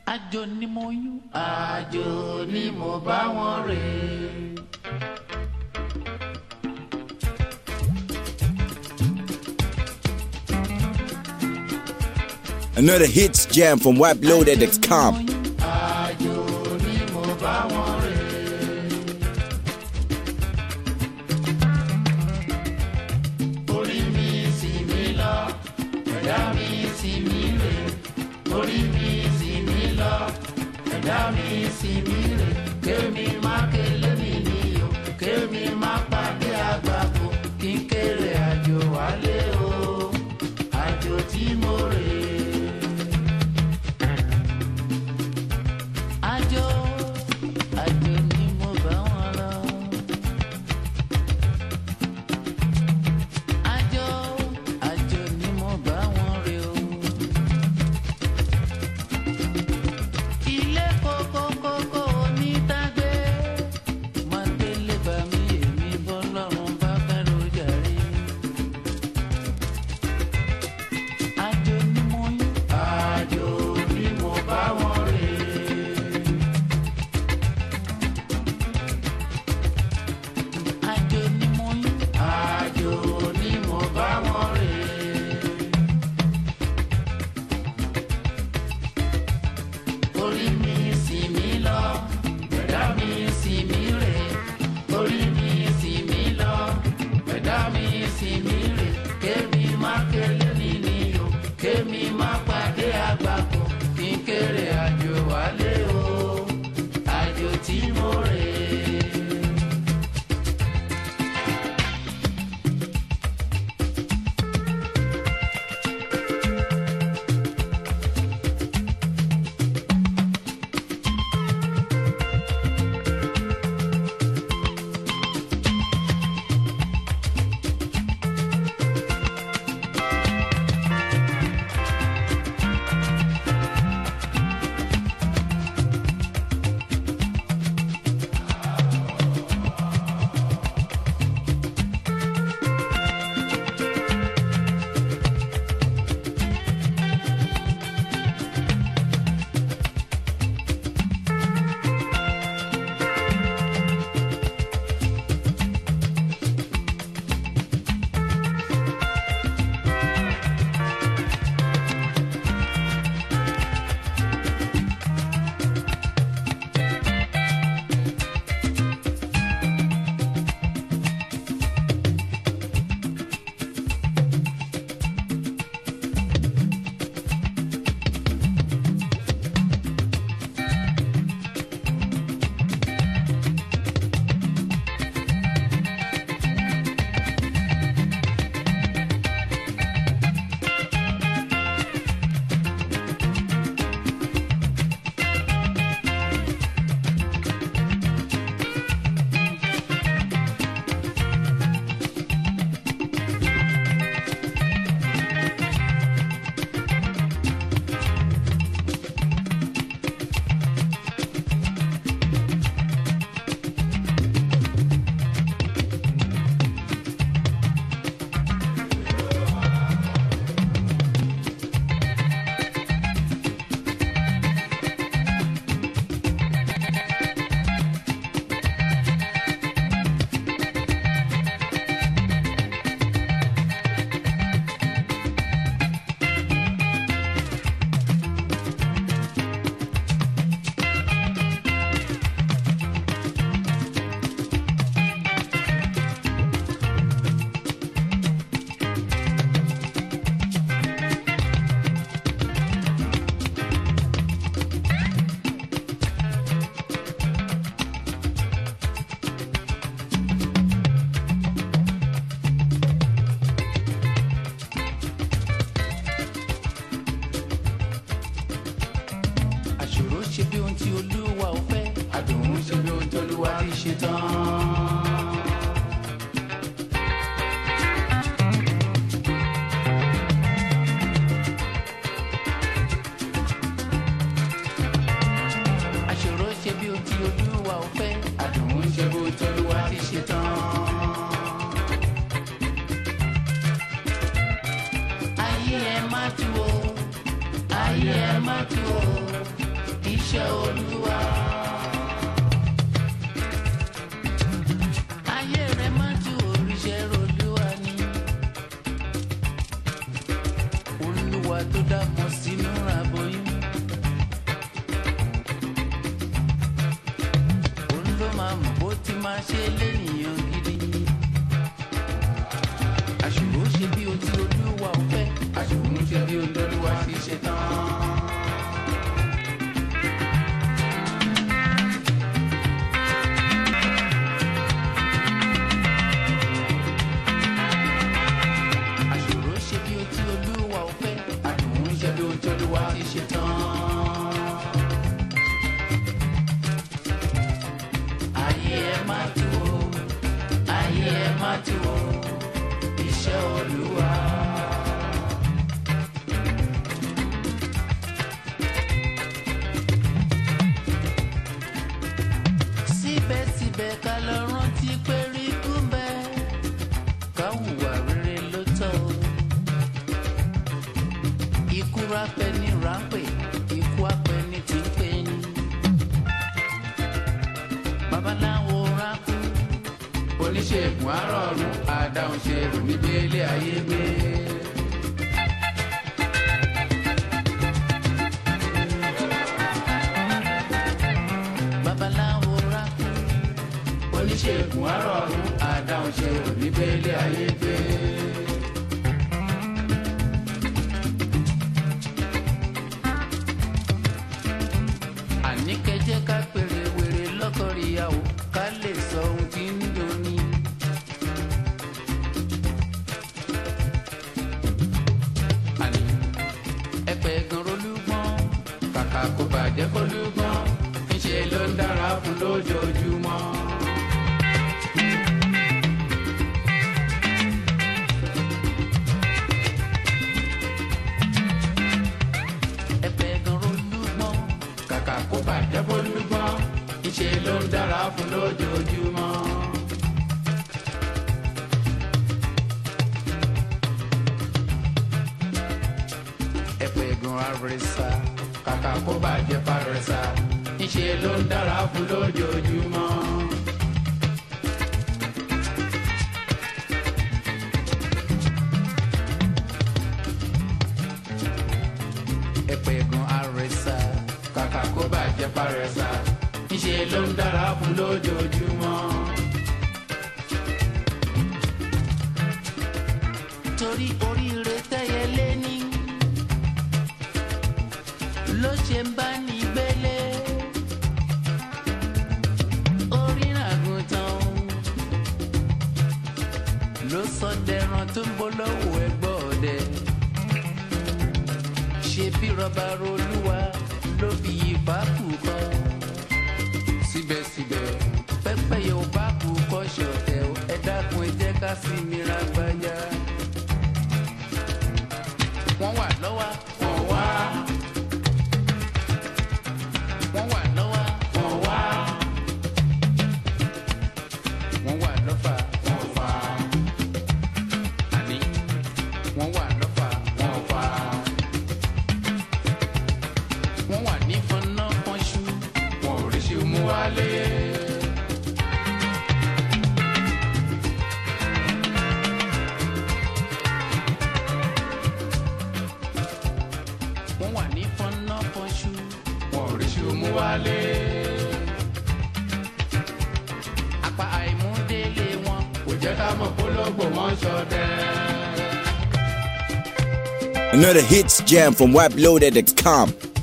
àjò ni mo yún àjò ni mo bá wọn rè é. Another hits jam from WebLoaded.com. àjò ni mo bá wọn rè é. orí mi sì mí lọ ẹ̀dá mi sì mí rè orí mi sì mí lọ ẹ̀dá mi sì mí rè kémi má kélé mi níyò kémi má pàdé àgbàpọ̀ kí n kéré àjò wálé o àjò tí mo rè é. àjò àjò ni mo bá wọn lọ. àjò àjò ni mo bá wọn rè o. ilé kókókókó onítàgbé máa délé bá mi èmi bọ́ lọ́rùn bá fẹ́ ló jàre. àjò ni mo yún. àjò ni mo bá wọn rè é. àjò ni mo yún. àjò ni mo bá wọn rè é. orí mi sì mí lọ ẹ̀dá mi sì mí rè orí mi sì mí lọ ẹ̀dá mi sì mí rè kémi má kélé mi níyò kémi má pàdé àgbàkọ kí n kéré àjò wálé o àjò tí mo rè é. àṣòro ṣe bí ohun tí olúwa ò fẹ́ àdùn ṣe bí ohun tí olúwa ti ṣe tán. àṣòro ṣe bí ohun tí olúwa ò fẹ́ àdùn ṣe bí ohun tí olúwa ti ṣe tán. ayé ẹ má tu o ayé ẹ má tu o iṣẹ́ olúwa. ayé rẹ̀ máa ju oríṣẹ́ olúwa ni. olúwa tó dàpọ̀ sínú aboyún. òun ló máa mọ̀ bó ti máa ṣe lénìyàn gidi. àṣùrò ṣe bí o ti olúwa ò fẹ́. àṣùrò ṣe bí o lọ́lúwa fi ṣe tán. àṣòro ṣe bí o tí olúwa ò fẹ́ àdùn ṣe bí o tí olúwa ti ṣe tán. ayé ẹ má tu o ayé ẹ má tu o iṣẹ́ olúwa. síbẹ̀síbẹ̀ ká lọ rántí pé rí kú bẹ́ẹ̀ ká hùwà rere ló tọ́ o. ikú rápẹ́ ní rápẹ́ ikú apẹ́ ní tí ń pè ní. babaláwo rákú oníṣègùn àrọ̀rùn àdáhùn ṣe rò níbi ilé ayé gbé. babaláwo rákú oníṣègùn àrọ̀rùn àdáhùn ṣe rò níbi ilé ayé gbé. àní kẹjẹ ká pèrè wèrè lọkọrìyàwó ká lè sọ ohun tí ń doni. àní ẹ̀pẹ̀ gan rolúgbọ́n kàkà kó bàjẹ́ kó lúgbọ́n ńṣe ló ń dára fún lójoojúmọ́. ẹ̀pẹ̀ gan rolúgbọ́n kàkà kó bàjẹ́ kó lúgbọ́n ńṣe ló ń dára fún lójoojúmọ́. ẹ̀pẹ̀ gan arẹsà kàkà kó bàjẹ́ parẹ́sà ńṣe ló ń dára fún lójoojúmọ́. ẹ̀pẹ̀ gan arẹsà kàkà kó bàjẹ́ parẹ́sà ńṣe ló ń dára fún lójoojúmọ́. torí oríire tẹ́yẹ lé ní ló ṣe ń bá ní gbélé orí àgùntàn ló sọ dẹran tó ń bọ́ lọ́wọ́ ẹgbọ́ ọdẹ ṣe bí rọba rolúwa ló fi ìbákù kọ síbẹ̀síbẹ̀ pẹ́pẹ́ yóò bá kú kọ́ ṣọ̀tẹ̀ o, ẹ dákun ẹ jẹ́ ká sí mi ra gbájá wọ́n wà lọ́wọ́ wọ́n wá wọ́n wà lọ́wọ́ wọ́n wá wọ́n wà lọ́fà wọ́n fà àní wọ́n wà lọ́fà wọ́n fà wọ́n wà ní fọnà fọnṣú wọn ò rí ṣe mú wálé. wọ́n wà ní fọnà fọnṣú wọn ò rí ṣe mú wálé. apá àìmúdélé wọn kò jẹ́ ká mọ̀ pólógbò wọn ṣọdẹ. Another hits jam from WebLoaded.com.